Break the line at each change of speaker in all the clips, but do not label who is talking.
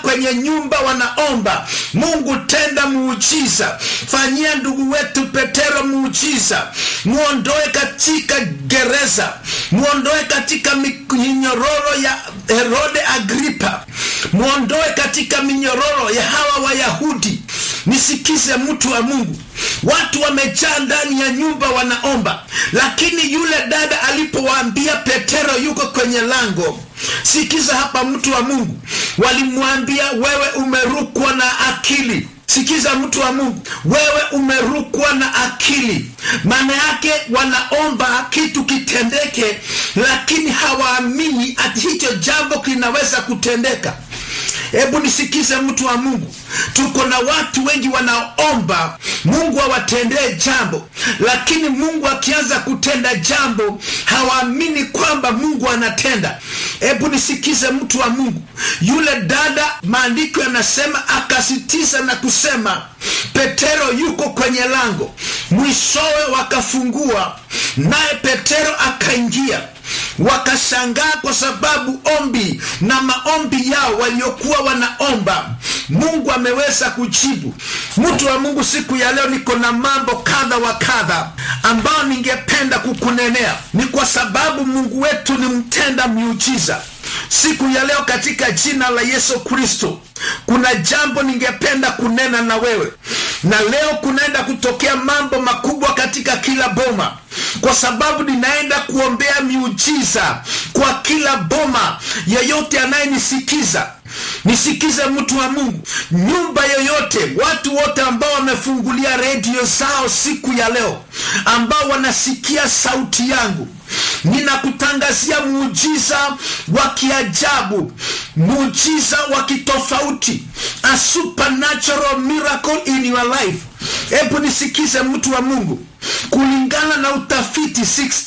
kwenye nyumba wanaomba mungu tenda muujiza fanyia ndugu wetu petero muujiza muondoe katika gereza muondoe katika minyororo ya herode agripa muondoe katika minyororo ya hawa wayahudi nisikize mtu wa mungu watu wamejaa ndani ya nyumba wanaomba lakini yule dada alipowaambia petero yuko kwenye lango sikiza hapa mtu wa mungu walimwambia wewe umerukwa na akili sikiza mtu wa mungu wewe umerukwa na akili maana yake wanaomba kitu kitendeke lakini hawaamini ati hicho jambo kinaweza kutendeka hebu nisikize mtu wa mungu tuko na watu wengi wanaomba mungu awatendee jambo lakini mungu akianza kutenda jambo hawaamini kwamba mungu anatenda hebu nisikize mtu wa mungu yule dada maandiko yanasema akasitiza na kusema petero yuko kwenye lango mwishowe wakafungua naye petero akaingia wakashangaa kwa sababu ombi na maombi yao waliokuwa wanaomba mungu ameweza kujibu mtu wa mungu siku ya leo niko na mambo kadha wa kadha ambayo ningependa kukunenea ni kwa sababu mungu wetu ni mtenda miujiza siku ya leo katika jina la yesu kristo kuna jambo ningependa kunena na wewe na leo kunaenda kutokea mambo makubwa katika kila boma kwa sababu ninaenda kuombea miujiza kwa kila boma yeyote anayenisikiza nisikize mtu wa mungu nyumba yoyote watu wote ambao wamefungulia redio zao siku ya leo ambao wanasikia sauti yangu ninakutangazia muujiza wa kiajabu muujiza wa kitofauti a supernatural miracle in your life hebu nisikize mtu wa mungu kulingana na utafiti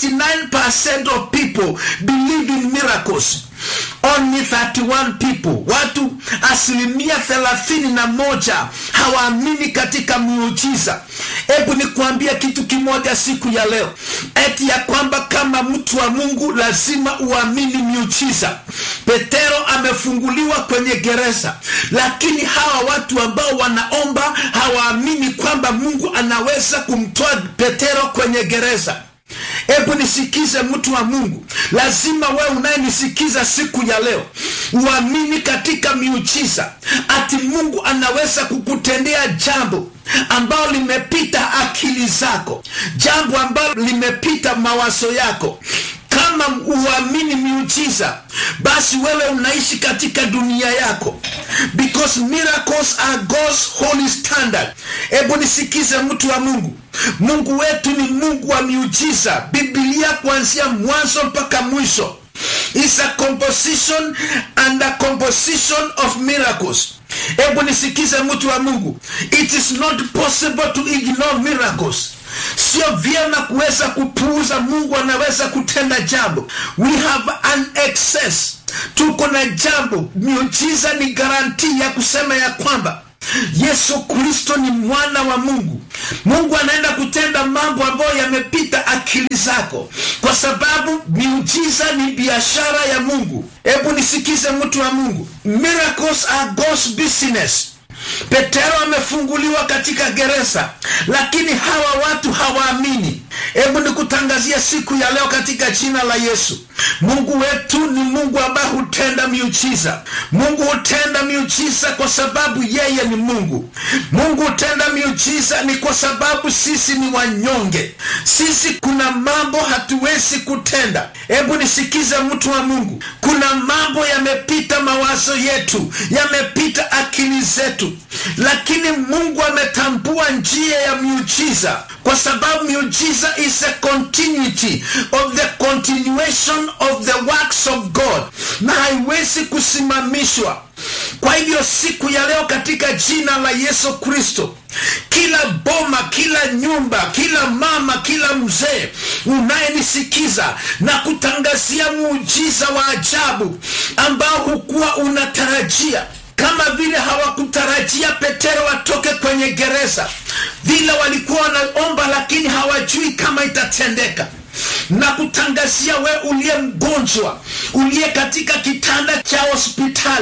69% of people believe in miracles only 31 people watu asilimia thelathini na moja hawaamini katika miujiza hebu nikuambia kitu kimoja siku ya leo eti ya kwamba kama mtu wa mungu lazima uamini miujiza petero amefunguliwa kwenye gereza lakini hawa watu ambao wanaomba hawaamini kwamba mungu anaweza kumtoa petero kwenye gereza hebu nisikize mtu wa mungu lazima wewe unayenisikiza siku ya leo uamini katika miujiza ati mungu anaweza kukutendea jambo ambalo limepita akili zako jambo ambalo limepita mawazo yako kama uamini miujiza basi wewe unaishi katika dunia yako because miracles are God's holy standard hebu nisikize mtu wa mungu mungu wetu ni mungu wa miujiza bibilia kuanzia mwanzo mpaka mwisho is a composition and a composition of miracles hebu nisikize mtu wa mungu it is not possible to ignore miracles sio vyema kuweza kupuuza mungu anaweza kutenda jambo we have an excess tuko na jambo miujiza ni garantii ya kusema ya kwamba yesu kristo ni mwana wa mungu mungu anaenda kutenda mambo ambayo yamepita akili zako kwa sababu miujiza ni biashara ya mungu hebu nisikize mtu wa mungu miracles are God's business petero amefunguliwa katika gereza lakini hawa watu hawaamini hebu nikutangazia siku ya leo katika jina la yesu mungu wetu ni mungu ambaye hutenda miujiza mungu hutenda miujiza kwa sababu yeye ni mungu mungu hutenda miujiza ni kwa sababu sisi ni wanyonge sisi kuna mambo hatuwezi kutenda hebu nisikize mtu wa mungu kuna mambo yamepita mawazo yetu yamepita akili zetu lakini mungu ametambua njia ya miujiza kwa sababu miujiza is a continuity of the continuation of the works of god na haiwezi kusimamishwa kwa hivyo siku ya leo katika jina la yesu kristo kila boma kila nyumba kila mama kila mzee unayenisikiza na kutangazia muujiza wa ajabu ambao hukuwa unatarajia kama vile hawakutarajia petero atoke kwenye gereza vile walikuwa wanaomba lakini hawajui kama itatendeka na kutangazia we uliye mgonjwa uliye katika kitanda cha hospitali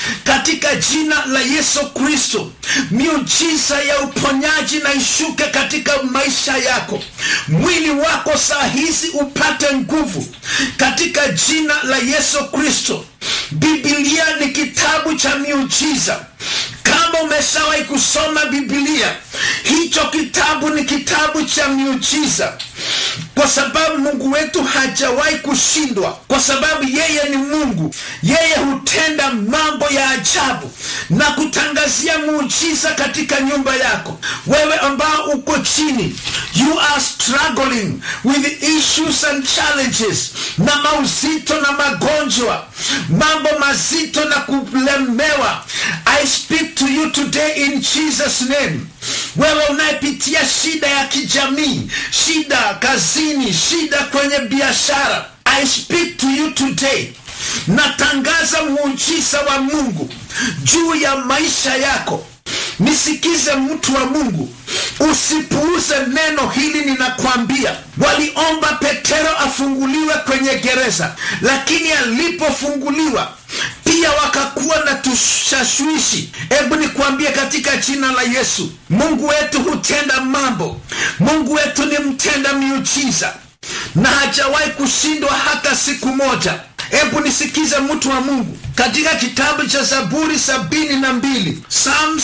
katika jina la yesu kristo miujiza ya uponyaji na ishuke katika maisha yako mwili wako saa hizi upate nguvu katika jina la yesu kristo bibilia ni kitabu cha miujiza kama umeshawahi kusoma bibilia hicho kitabu ni kitabu cha miujiza kwa sababu mungu wetu hajawahi kushindwa kwa sababu yeye ni mungu yeye hutenda mambo ya ajabu na kutangazia muujiza katika nyumba yako wewe ambao uko chini you are struggling with issues and challenges na mauzito na magonjwa mambo mazito na kulemewa i speak to you today in jesus name wewe unayepitia shida ya kijamii shida kazini shida kwenye biashara i speak to you today natangaza muujiza wa mungu juu ya maisha yako nisikize mtu wa mungu usipuuze neno hili ninakwambia waliomba petero afunguliwe kwenye gereza lakini alipofunguliwa pia wakakuwa na tushashwishi hebu nikwambie katika jina la yesu mungu wetu hutenda mambo mungu wetu ni mtenda miujiza na hajawahi kushindwa hata siku moja hebu nisikize mtu wa mungu katika kitabu cha zaburi sabini na mbili psalm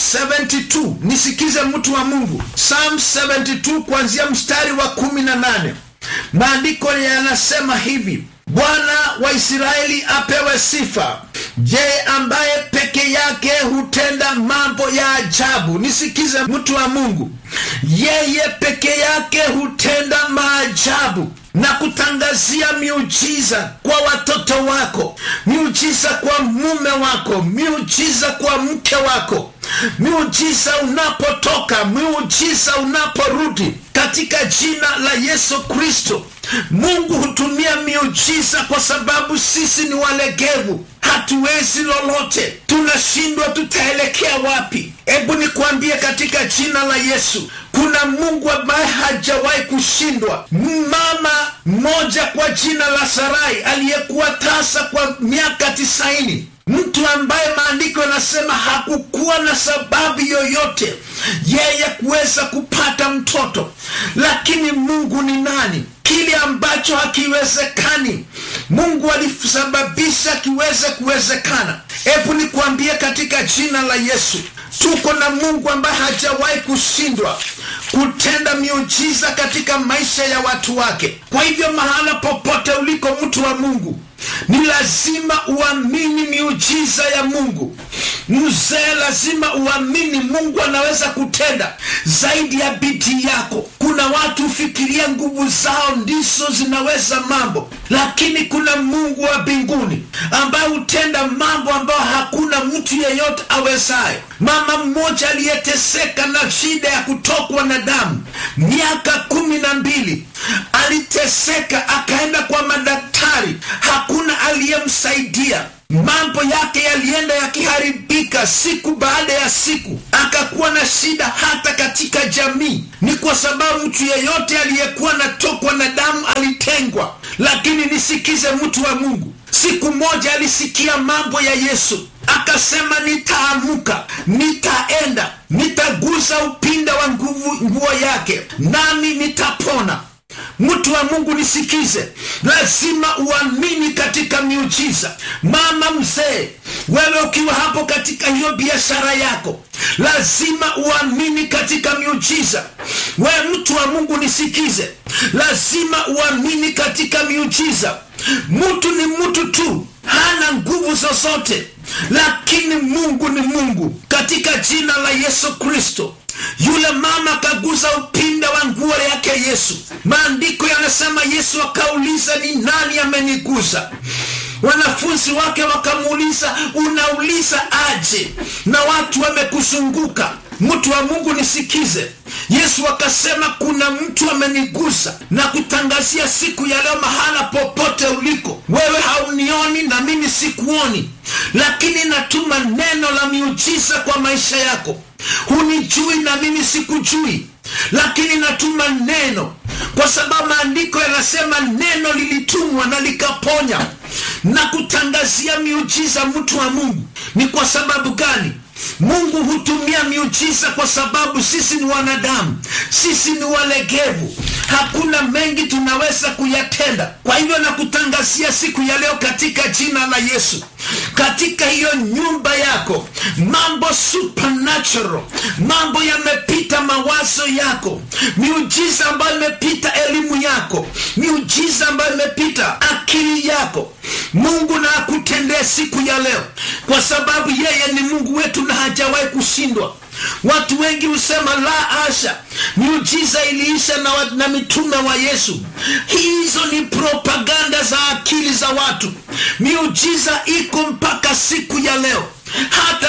72 nisikize mtu wa mungu psalm 72 kuanzia mstari wa kumi na nane maandiko yanasema hivi bwana wa israeli apewe sifa je ambaye peke yake hutenda mambo ya ajabu nisikize mtu wa mungu yeye peke yake hutenda maajabu na kutangazia miujiza kwa watoto wako miujiza kwa mume wako miujiza kwa mke wako miujiza unapotoka miujiza unaporudi katika jina la yesu kristo mungu hutumia miujiza kwa sababu sisi ni walegevu hatuwezi lolote tunashindwa tutaelekea wapi hebu nikwambie katika jina la yesu kuna mungu ambaye hajawahi kushindwa mama mmoja kwa jina la sarai aliyekuwa tasa kwa miaka tisaini mtu ambaye maandiko yanasema hakukuwa na sababu yoyote yeye kuweza kupata mtoto lakini mungu ni nani kile ambacho hakiwezekani mungu alisababisha kiweze kuwezekana hebu nikuambie katika jina la yesu tuko na mungu ambaye hajawahi kushindwa kutenda miujiza katika maisha ya watu wake kwa hivyo mahala popote uliko mtu wa mungu ni lazima uamini miujiza ya mungu mzee lazima uamini mungu anaweza kutenda zaidi ya bidii yako kuna watu hufikiria nguvu zao ndizo zinaweza mambo lakini kuna mungu wa mbinguni ambaye hutenda mambo ambayo hakuna mtu yeyote awezayo mama mmoja aliyeteseka na shida ya kutokwa na damu miaka kumi na mbili aliteseka akaenda kwa madaktari hakuna aliyemsaidia mambo yake yalienda yakiharibika siku baada ya siku akakuwa na shida hata katika jamii ni kwa sababu mtu yeyote aliyekuwa natokwa na damu alitengwa lakini nisikize mtu wa mungu siku moja alisikia mambo ya yesu akasema nitaamuka nitaenda nitagusa upinda wa nguvu nguo yake nami nitapona mtu wa mungu nisikize lazima uamini katika miujiza mama mzee wewe ukiwa hapo katika hiyo biashara yako lazima uamini katika miujiza wewe mtu wa mungu nisikize lazima uamini katika miujiza mtu ni mtu tu hana nguvu zozote lakini mungu ni mungu katika jina la yesu kristo yule mama akaguza upinda wa nguo yake yesu maandiko yanasema yesu akauliza ni nani ameniguza wanafunzi wake wakamuuliza unauliza aje na watu wamekuzunguka mtu wa mungu nisikize yesu akasema kuna mtu amenigusa na kutangazia siku ya leo mahala popote uliko wewe haunioni na mimi sikuoni lakini natuma neno la miujiza kwa maisha yako hunijui na mimi sikujui lakini natuma neno kwa sababu maandiko yanasema neno lilitumwa na likaponya na kutangazia miujiza mtu wa mungu ni kwa sababu gani mungu hutumia miujiza kwa sababu sisi ni wanadamu sisi ni walegevu hakuna mengi tunaweza kuyatenda kwa hivyo nakutangazia siku ya leo katika jina la yesu katika hiyo nyumba yako mambo supernatural mambo yamepita mawazo yako miujiza ambayo imepita elimu yako miujiza ambayo imepita akili yako mungu na akutendee siku ya leo kwa sababu yeye ni mungu wetu na hajawahi kushindwa watu wengi husema la asha miujiza iliisha na, wa- na mitume wa yesu hizo ni propaganda za akili za watu miujiza iko mpaka siku ya leo hata